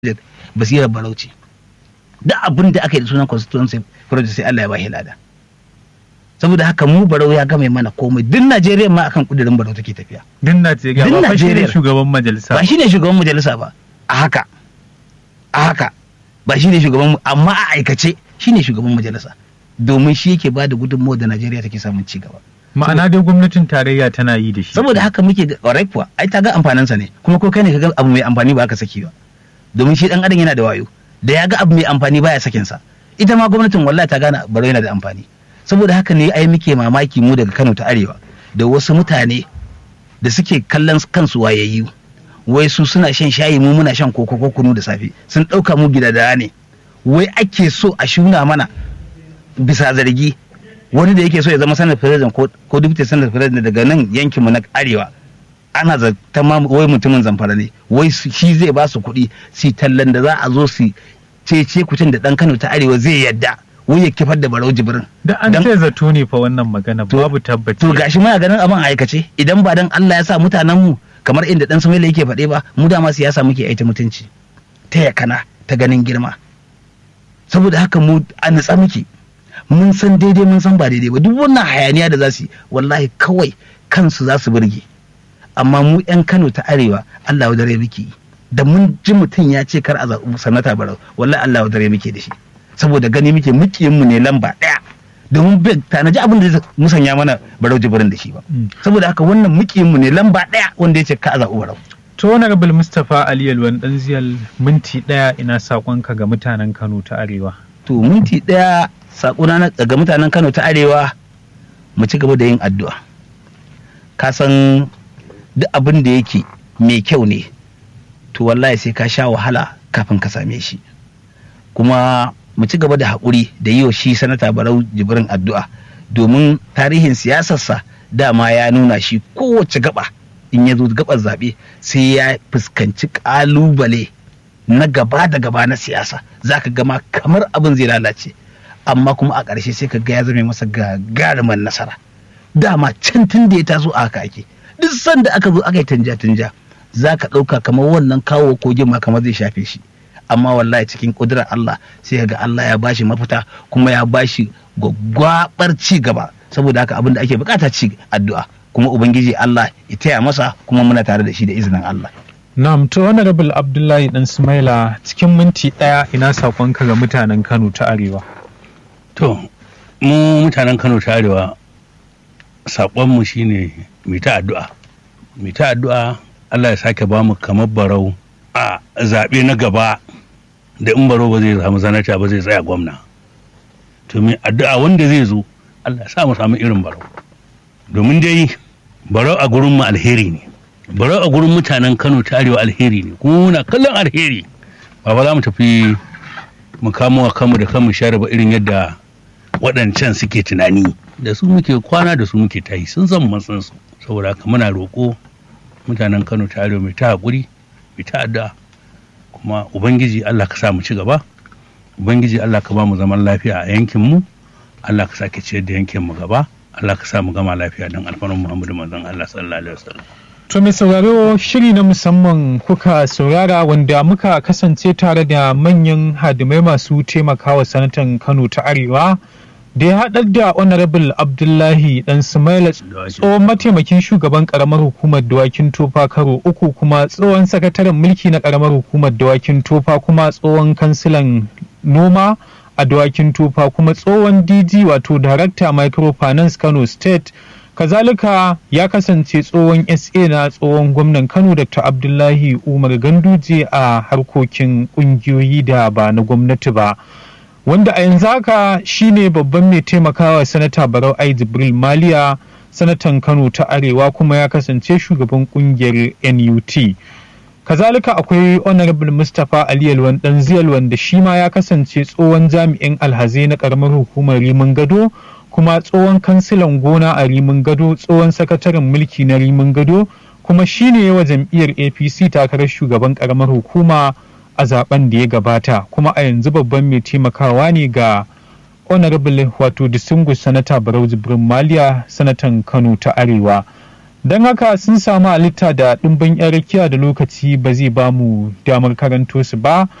basirar barauci duk abin da aka yi da sunan constituency project sai Allah ya bashi lada saboda haka mu barau ya game mana komai duk Najeriya ma akan kudirin barau take tafiya Din Najeriya Din ba fa shi ne Najeriya. shugaban majalisa. ba shine shugaban majalisa ba a haka a haka ba shine shugaban amma a aikace shine shugaban majalisa domin shi yake ba da gudunmawar da Najeriya take samun ci gaba Ma'ana dai gwamnatin tarayya tana yi da shi. saboda haka muke ga ƙwarai kuwa ai ta ga amfaninsa ne kuma ko kai ne ka ga abu mai amfani ba ka saki ba domin shi dan adam yana da wayo da ya ga abu mai amfani baya sakin sa ita ma gwamnatin wallahi ta gane baro yana da amfani saboda haka ne ai muke mamaki mu daga Kano ta Arewa da wasu mutane da suke kallon kansu wayayyu wai su suna shan shayi mu muna shan koko ko kunu da safe sun ɗauka mu gidada ne wai ake so a shuna mana bisa zargi wani da yake so ya zama sanar president ko ko deputy sanar president daga nan yankinmu na arewa ana zata ma wai mutumin zamfara ne wai su- shi zai ba su kuɗi su tallan da za a zo su cece kucin da ɗan kano ta arewa zai yadda wai ya kifar da barau jibrin Da an Dan- ce zato ne fa wannan magana To- babu tabbaci. to gashi muna ganin abin a aikace idan ba dan Allah ya sa mutanen mu kamar inda dan Sumaila yake faɗe ba mu dama siyasa muke aita mutunci ta yakana ta ganin girma saboda haka mu a nutsa muke mun san daidai mun san ba daidai ba duk wannan hayaniya da za su yi wallahi kawai kansu za su burge amma mu yan Kano ta arewa Allah ya dare muke yi. da mun ji mutum ya ce kar a zaɓi sanata barau wallahi Allah ya dare muke da shi saboda gani muke mukiyin mu ne lamba ɗaya domin bai tanaji abin da zai musanya mana barau jibirin da shi ba Mm. saboda haka wannan mukiyin mu ne lamba ɗaya wanda ya ce ka a zaɓi barau To Honorable Mustapha Ali Yalwan dan ziyal minti ɗaya ina saƙonka ga mutanen Kano ta Arewa. to minti ɗaya saƙona na ga mutanen Kano ta Arewa mu ci gaba da yin addu'a ka san duk abin da yake mai kyau ne to wallahi sai ka sha wahala kafin ka same shi kuma mu ci gaba da haƙuri da yi wa shi sanata barau jibrin addu'a domin tarihin siyasarsa dama ya nuna shi kowace gaba in ya zo gabar zaɓe sai ya fuskanci ƙalubale na gaba da gaba na siyasa za ka gama kamar abin zai lalace amma kuma a ƙarshe sai ka ga ya zame masa gagarumin nasara dama can tun da ya taso a haka ake duk sanda aka zo aka yi tanja-tanja za ka ɗauka kamar wannan kawo kogin ma kamar zai shafe shi amma wallahi cikin ƙudurar Allah sai ga Allah ya bashi mafita kuma ya bashi gwaggwabar ci gaba saboda haka abin da ake bukata ci addu'a kuma ubangiji Allah ya taya masa kuma muna tare da shi da izinin Allah Na'am to Honorable Abdullahi dan Sumaila cikin minti ɗaya ina saƙonka ga mutanen Kano ta Arewa. To, mu mutanen Kano ta Arewa, saƙonmu shi ne mai ta addu'a. Mai ta addu'a Allah ya sake ba mu kamar barau a zaɓe na gaba da in barau ba zai samu sanata ba zai tsaya gwamna. To, mai addu'a wanda zai zo, Allah ya sa mu samu irin barau. Domin dai barau a gurin mu alheri ne. Barau a gurin mutanen Kano ta Arewa alheri ne. Kuma muna kallon alheri. Ba ba za mu tafi mu kamo wa kanmu da kanmu share ba irin yadda waɗancan suke tunani da su muke kwana da su muke tayi sun san mun san su saboda haka muna roƙo mutanen Kano ta arewa mai ta haƙuri mai ta addu'a kuma ubangiji Allah ka sa mu ci gaba ubangiji Allah ka ba mu zaman lafiya a yankin mu Allah ka sake ciyar da yankin mu gaba Allah ka sa mu gama lafiya don alfarman Muhammadu manzon Allah sallallahu alaihi wasallam To mai sauraro shiri na musamman kuka saurara wanda muka kasance tare da manyan hadimai masu taimakawa sanatan Kano ta Arewa da ya haɗar da Honorable Abdullahi Dan Sumaila tsohon mataimakin shugaban karamar hukumar dawakin tofa karo uku kuma tsohon sakataren mulki na karamar hukumar dawakin tofa kuma tsohon kansilan noma a dawakin tofa kuma tsohon DG wato Director Microfinance Kano State kazalika ya kasance tsohon sa na tsohon gwamnan kano dr abdullahi umar ganduje a harkokin kungiyoyi da ba na gwamnati ba wanda a yanzu haka shine babban mai taimakawa sanata barau ai jibril maliya sanatan kano ta arewa kuma ya kasance shugaban kungiyar nut kazalika akwai honorable mustapha ali yalwan dan ziyal wanda shi ma ya kasance tsohon jami'in alhazai na karamar hukumar rimin gado kuma tsohon kansilan gona a rimin gado tsohon sakataren mulki na rimin gado kuma shine yawa jam'iyyar apc takarar shugaban karamar hukuma a zaben da ya gabata kuma a yanzu babban mai taimakawa ne ga honorable wato distinguished sanata barau jibrin maliya sanatan kano ta arewa don haka sun samu halitta da ɗimbin 'yan rakiya da lokaci ba zai ba mu damar karanto su ba